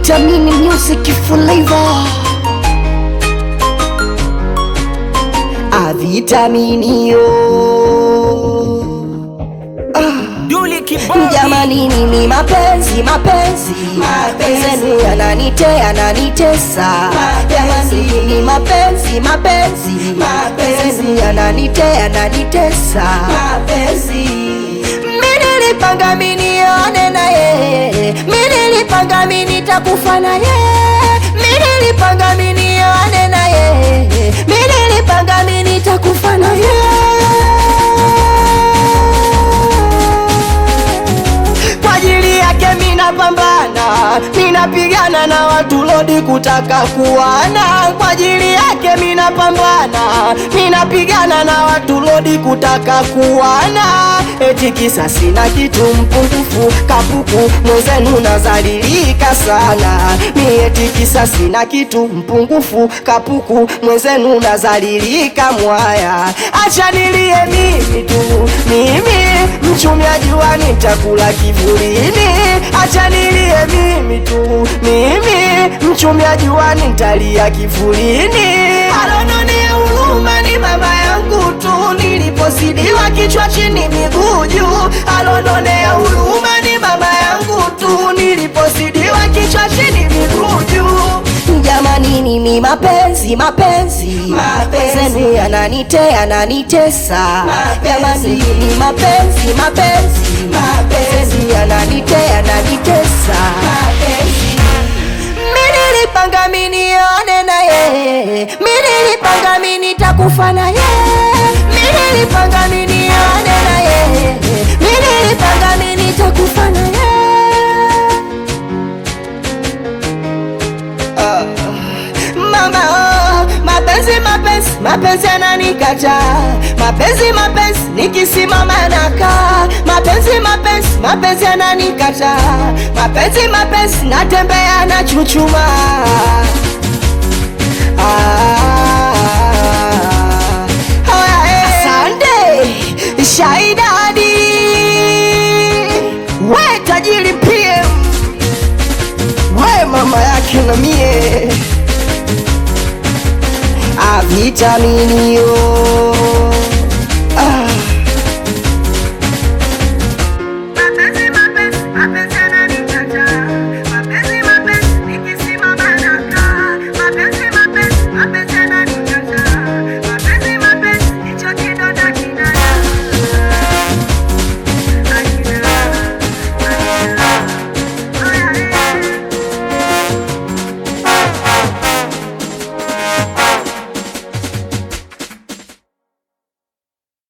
Vitamini Music Flavor. Ah, vitamini yo. Duli Kibodi. Jamani nini mapenzi mapenzi mapenzi yenu yananite yananitesa Jamani nini mapenzi mapenzi mapenzi yenu yananite yananitesa Mimi nilipanga mimi nione na yeye Mimi nilipanga mimi nitakufa na yeye Mimi nilipanga mimi nione na yeye Mimi nilipanga mimi nitakufa na yeye kwa ajili yake mina pambana, minapigana na watu lodi kutaka kuwana. Kwa ajili yake mina pambana, minapigana na watu lodi kutaka kuwana. Eti kisa sina kitu mpungufu, kapuku mwenzenu nazalilika sana. Mi eti kisa sina kitu mpungufu, kapuku mwenzenu nazalilika mwaya. Acha nilie mimi tu, mimi mchumiaji wa nitakula kivulini, acha nilie mimi tu, mimi mchumiaji wa nitalia kivulini. Alononea huruma ni mama yangu tu, nilipozidiwa kichwa chini miguu juu. Alononea huruma ni mama yangu tu, nilipozidiwa kichwa chini miguu juu. Jamani nini mapenzi mapenzi mapenzi yenu yananite yananitesa Jamani nini mapenzi mapenzi mapenzi yananite yananitesa Mimi nilipanga mimi nione na yeye Mimi nilipanga mimi nitakufa na yeye Mimi nilipanga mimi nione na yeye Mimi nilipanga mimi nitakufa na yeye Mama, oh, mapenzi mapenzi mapenzi yananikata, mapenzi mapenzi nikisimama nakaa, mapenzi mapenzi mapenzi yananikata, mapenzi mapenzi natembea na chuchuma. Ah, haya, eh. Asante Shaidadi, we tajiri PM, we mama yake na mie a vitamini yo